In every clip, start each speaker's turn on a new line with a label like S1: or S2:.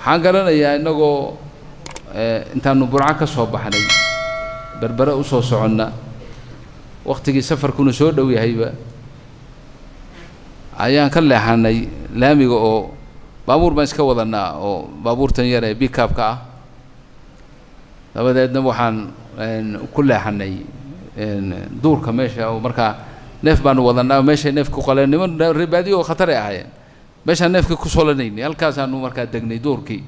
S1: waxaan garanayaa innagoo intaanu burco ka soo baxnay berbere u soo soconna waktigii safarkuna soo dhow yahayba ayaan ka leexanay laamiga oo baabuur baan iska wadanaa oo baabuurtan yar ee bikaabka ah dabadeedna waxaan ku leexanay duurka meesha oo markaa neef baanu wadanaa meeshay neefka ku qaleen niman reebaadiyo oo khatar ay ahaayeen meeshaan neefka ku solanaynay halkaasaanu markaa degnay duurkii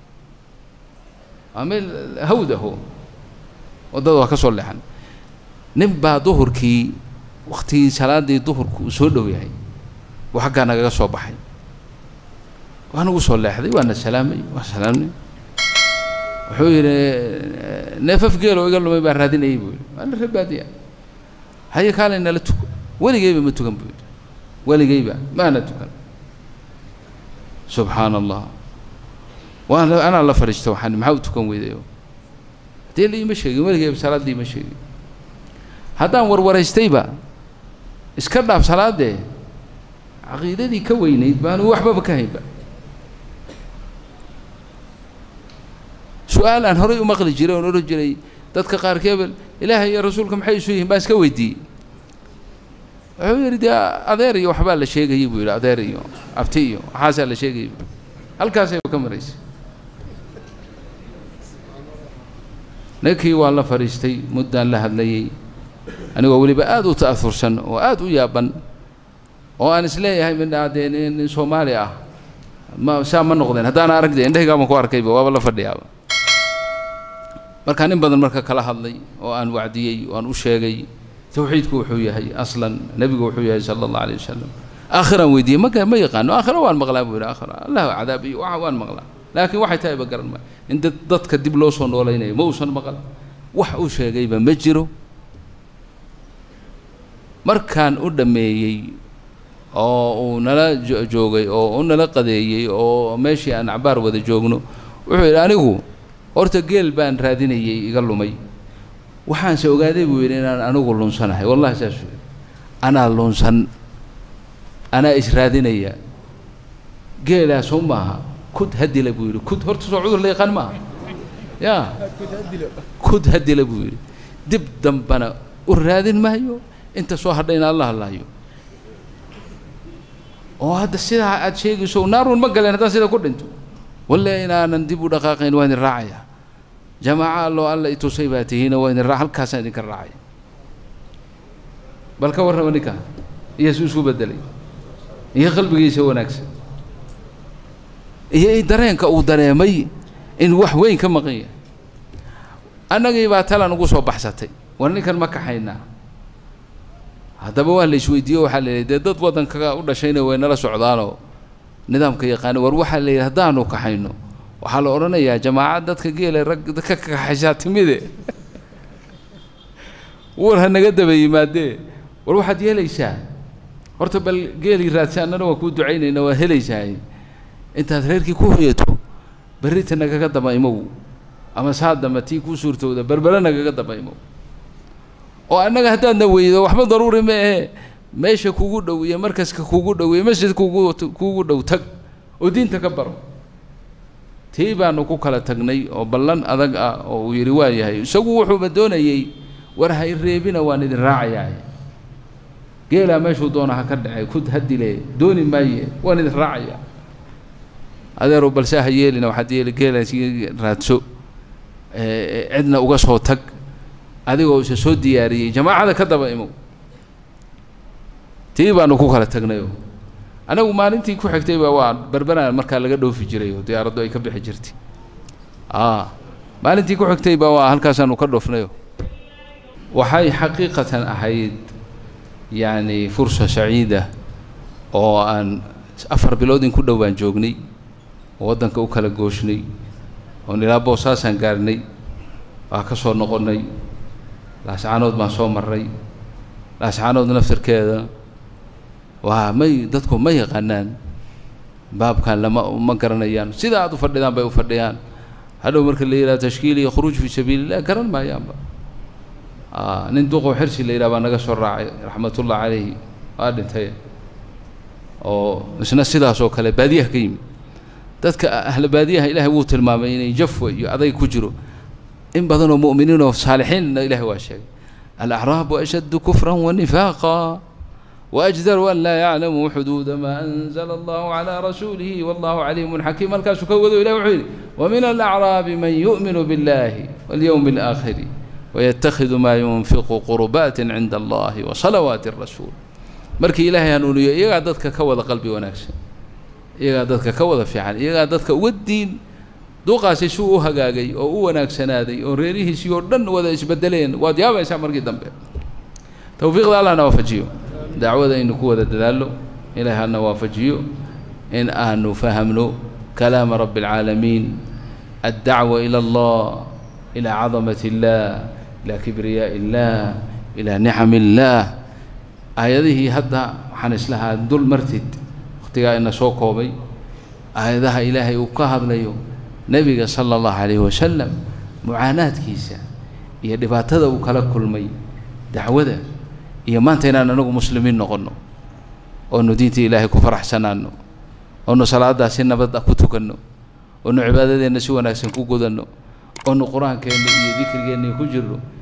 S1: waa meel hawd aho waddada waa ka soo leexan nin baa duhurkii waktigii salaadii duhurka uu soo dhow yahay buu xaggaa nagaga soo baxay waa nagu soo leexday waana salaamay waa salaamnay wuxuu yidhi neefaf geeloo iga lumay baan raadinayay buu yidhi waana reebaadiya haye kaalay nala tuko weligeyba ma tukan buu yidhi weligeyba maana tukan subxaana allah waan anaa la fadhiista waxaan maxaa u tukan weydayo dee la iima sheegin weligeyba salaaddii ima sheegin haddaan warwaraystayba iska dhaaf salaadee caqiidadii ka weynayd baanu waxbaba ka haynba su-aal aan horay u maqli jiray oon odhan jiray dadka qaarkeebel ilaahay iyo rasuulka maxay isu yihiin baan iska weydiiyey wuxuu yidhi dee adeer iyo waxbaa la sheegayay buu yidhi adeer iyo abti iyo waxaasaa la sheegayay bu halkaasayba ka maraysay ninkii waa la fadhiistay muddaan la hadlayey anigoo weliba aada u ta'aursan oo aada u yaaban oo aan isleeyahay midhaa dee nin soomaali ah ma saa ma noqdeen haddaan arag dee indhahaygaa baan ku arkayba waaba la fadhiyaaba markaa nin badan marka kala hadlay oo aan wacdiyey oo aan u sheegay tawxiidku wuxuu yahay aslan nebigu wuxuu yahay sala allah alayh wasalam aakhiraan weydiiyey ma ma yaqaano aakhira waan maqlaa buu yidhi aakhira allahu cadaab iyo waxa waan maqlaa laakiin waxay tahay ba garan maayo in dad dadka dib loo soo noolaynayo ma uusan maqal wax uu sheegayba ma jiro markaan u dhammeeyey oo uu nala joogay oo u nala qadeeyey oo meeshii aan acbaar wada joogno wuxuu yidhi anigu horta geel baan raadinayey iga lumay waxaanse ogaaday buu yidhi inaan anigu lunsanahay wallahi saasuu yidhi anaa lunsan anaa israadinaya geelaa soo maaha kud hadila buu yidhi kud horta soo cudur la yaqaan maaha ya kud hadila buu yidhi dib dambana u raadin maayo inta soo hadhayna alla hadlaayo oo hadda sidaa aad sheegayso naarun ma galeen haddaan sida ku dhinto walle inaanan dib u dhaqaaqayn waa idin raacaya jamaaca alloo alla itusay baa tihiina waa idin raa halkaasaan idinka raacaya bal ka warrama ninka iyo su isku bedelay iyo qalbigiisa wanaagsan iyo dareenka uu dareemay in wax weyn ka maqan yahay annagii baa talan ugu soo baxsatay war ninkan ma kaxaynaa haddaba waa la isweydiiyo waxaa la yidhi dee dad waddanka u dhashayna way nala socdaanoo nidaamka yaqaana war waxaa la yidhi haddaanu kaxayno waxaa la odhanayaa jamaacad dadka geela rag ka kaxaysaa timide war ha naga daba yimaadee war waxaad yeelaysaa horta bal geelii raadsa annana waan kuu ducaynayna waa helaysaa intaad reerkii ku hoyato berrita nagaga daba imow ama saa damba tii kuu suurtowda berbere nagaga daba imow oo annaga haddaadna weydo waxba daruuri ma ahe meesha kugu dhow iyo markaska kugu dhow iyo masjid kugu kugu dhow tag oo diinta ka baro tii baanu ku kala tagnay oo ballan adag ah oo uu yidhi waa yahay isagu wuxuuba doonayey war hay reebina waan idin raacayaa geelaa meeshuu doona ha ka dhacay kud hadile dooni maaye waan idin raacayaa adeerow balse ha yeelina waxaad yeeli geelaas raadso cidna uga soo tag adigoo isa soo diyaariyey jamaacada ka daba imow tii baanu ku kala tagnayo anagu maalintii ku xigtayba waa berberaan markaa laga dhoofi jiray oo diyaaraddu ay ka bixi jirtay a maalintii ku xigtayba waa halkaasaanu ka dhoofnayo waxay xaqiiqatan ahayd yacni fursa saciida oo aan afar bilood in ku dhow baan joognay oo waddanka u kala gooshnay oon ilaa boosaasaan gaarnay waa ka soo noqonnay laascaanood baan soo marray laascaanood naftirkeeda waa may dadku ma yaqaanaan baabkan lama ma garanayaan sida aad u fadhidaan bay u fadhiyaan hadhow marka la yidhaha tashkiil iyo khuruuj fii sabiilillah garan maayaanba nin duqow xirsi la yidhaha baa naga soo raacay raxmatullah calayhi waa dhintay oo isna sidaas oo kale baadiyaha ka yimid dadka ahla baadiyaha ilaahay wuu tilmaamay inay jafwa iyo adayg ku jiro in badan oo mu'miniin oo saalixiinna ilaahay waa sheegay alacraabu ashaddu kufran wanifaaqa وأجدر أن لا يعلموا حدود ما أنزل الله على رسوله والله عليم حكيم الكاس كوذو إلى وحيد ومن الأعراب من يؤمن بالله واليوم الآخر ويتخذ ما ينفق قربات عند الله وصلوات الرسول مركي إلهي هنولي إيغا دادك كوذا قلبي ونكسي إيغا دادك كوذا فعل إيغا دادك ودين دوقaasi suu u hagaagay oo u wanaagsanaaday oo reerihiisii oo dhan wada isbedeleen waad yaabaysaa markii dambe tawfiiqda allahna waafajiyo dacwada aynu ku wada dadaallo ilaahay hana waafajiyo in aanu fahamno kalaama rabbi alcaalamiin addacwa ila allah ilaa cadamati illah ilaa kibriyaa'i illah ilaa nicami illaah aayadihii hadda waxaan islahaa dul martid wakhtigaa ina soo koobay aayadaha ilaahay uu ka hadlayo nebiga sala allahu calayhi wasalam mucaanaadkiisa iyo dhibaatada uu kala kulmay dacwada iyo maanta inaan anagu muslimiin noqonno oonu diinta ilaahay ku faraxsanaano oonu salaaddaa si nabad ah ku tukanno oonu cibaadadeenna si wanaagsan ku gudanno oonu qur-aankeenna iyo dikrigeenna ku jirno